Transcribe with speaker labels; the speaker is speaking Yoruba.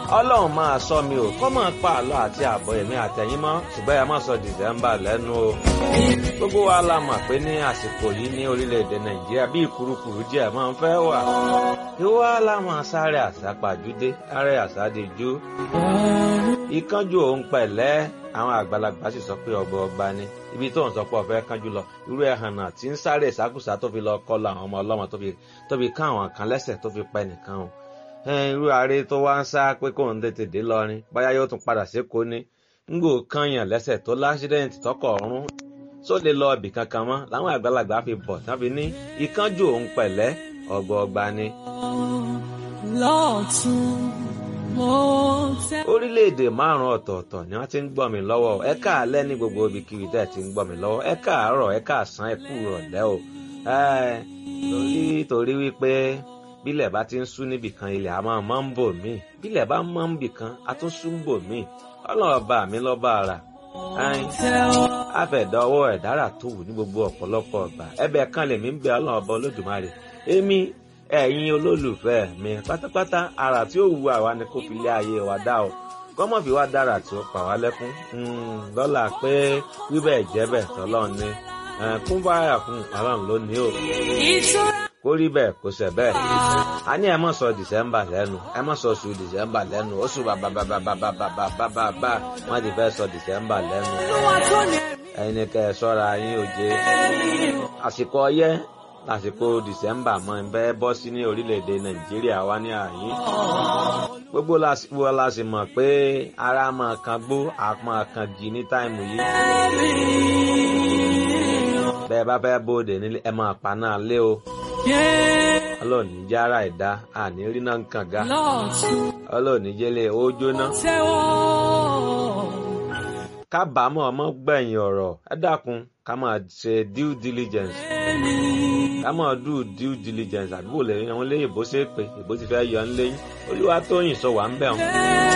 Speaker 1: ọlọ́run máa sọ mi ò kọ́ máa pa àlọ́ àti àbọ̀ èmi àtẹ̀yìn mọ́ ṣùgbọ́n ẹ má sọ dìsẹ́mbà lẹ́nu o. gbogbo wa la mọ̀ pé ní àsìkò yìí ní orílẹ̀-èdè nàìjíríà bí ìkurukuru díẹ̀ máa ń fẹ́ wà. ìwà la máa sáré àsápàjúdé sáré àsádìjú. ìkánjú òun pẹ̀lẹ́ àwọn àgbàlagbà sì sọ pé ọgbọ ọgbà ni ibi tó ń sọ pé ọfẹ kánjú lọ irú ẹhàn náà tí ń sáré ìsákùsá tó fi lọ kọlu àwọn ọmọ ọlọmọ tó fi ká àwọn kan lẹ́sẹ̀ tó fi pa ẹnìkan o irú ààrẹ tó wá ń sá pé kóun tètè dé lọrin báyá yóò tún padà sékòó ni ńgò kanyàn lẹ́sẹ̀ tó láṣídẹ́ǹtì tọkọ̀ ọ̀run tó lè lọ ibì kankan mọ́ làwọn àgbàlagbà fi bọ̀ tán fi ní ìkánjú òun pẹ̀lẹ́ ọgbọọgba ni.
Speaker 2: lọ́ọ̀tún
Speaker 1: orílẹ̀-èdè márùn-ún ọ̀tọ̀ọ̀tọ̀ ni wọ́n ti ń gbọ́ mi lọ́wọ́ ẹ káàlẹ́ ní gbogbo ibikíbi tẹ́ ẹ ti ń gbọ́ mi lọ́wọ́ ẹ káàárọ̀ ẹ káàsán ẹ kú rọ̀lẹ́ o torí torí wípé bílẹ̀ bá ti ń sú níbì kan ilẹ̀ a máa mọ́ ń bò mí bílẹ̀ bá mọ́ ń bì kan a tún sú ń bò mí ọlọ́ọ̀bà mi lọ́ba ara àfẹ̀dọ́wọ́ ẹ̀dára tó wù ní gbogbo ọ̀pọ̀lọpọ̀ ọ̀gbà ẹbẹ̀ kan lèmi ń bẹ ọlọ́ọ̀bà olódùmarè èmi ẹ̀yin olólùfẹ́ mi pátápátá ara tí ó wu àwa ni kò fi lé ayé wa dá o kọ́mọ̀ fi wá dára tí ó pa wá lẹ́kún lọ́la pé wíbẹ̀ jẹ́bẹ̀ tọ́lọ́ ni kún báyà fún ọlọ́run lónìí o kó rí bẹ́ẹ̀ kó ṣe bẹ́ẹ̀ a ní ẹ mọ̀ sọ dìsẹ́mbà lẹ́nu ẹ mọ̀ sọ oṣù dìsẹ́mbà lẹ́nu oṣù bàbàbàbàbàbà wọ́n ti fẹ́ sọ dìsẹ́mbà lẹ́nu ẹ̀yin ni kẹ́ ẹ sọ́ra yín òjé àsìkò ọyẹ́ lásìkò dìsẹ́mbà mọ́ ń bẹ́ bọ́ sí ní orílẹ̀-èdè nàìjíríà wá ní àyín gbogbo lásìkò la sì mọ̀ pé ara máa kan gbó àpọn kan jì ní táìmù yìí bẹ́ẹ̀ bá fẹ́ bóde nílé ẹ máa pa náà lé o ọlọ́ọ̀ni jára ẹ̀dá àní rí náà ń kàn ga ọlọ́ọ̀ni jẹ́lẹ̀ ó jóná kábàámọ̀ ọmọ gbẹ̀yìn ọ̀rọ̀ ẹ dákun ká máa ṣe due diligence ká máa do due diligence àdúgbò lẹ́yìn àwọn léyìnbó ṣe é pé ìbò ti fẹ́ yọ ń léyìn olúwa tóyìn sọ wà ń bẹ̀ wọn.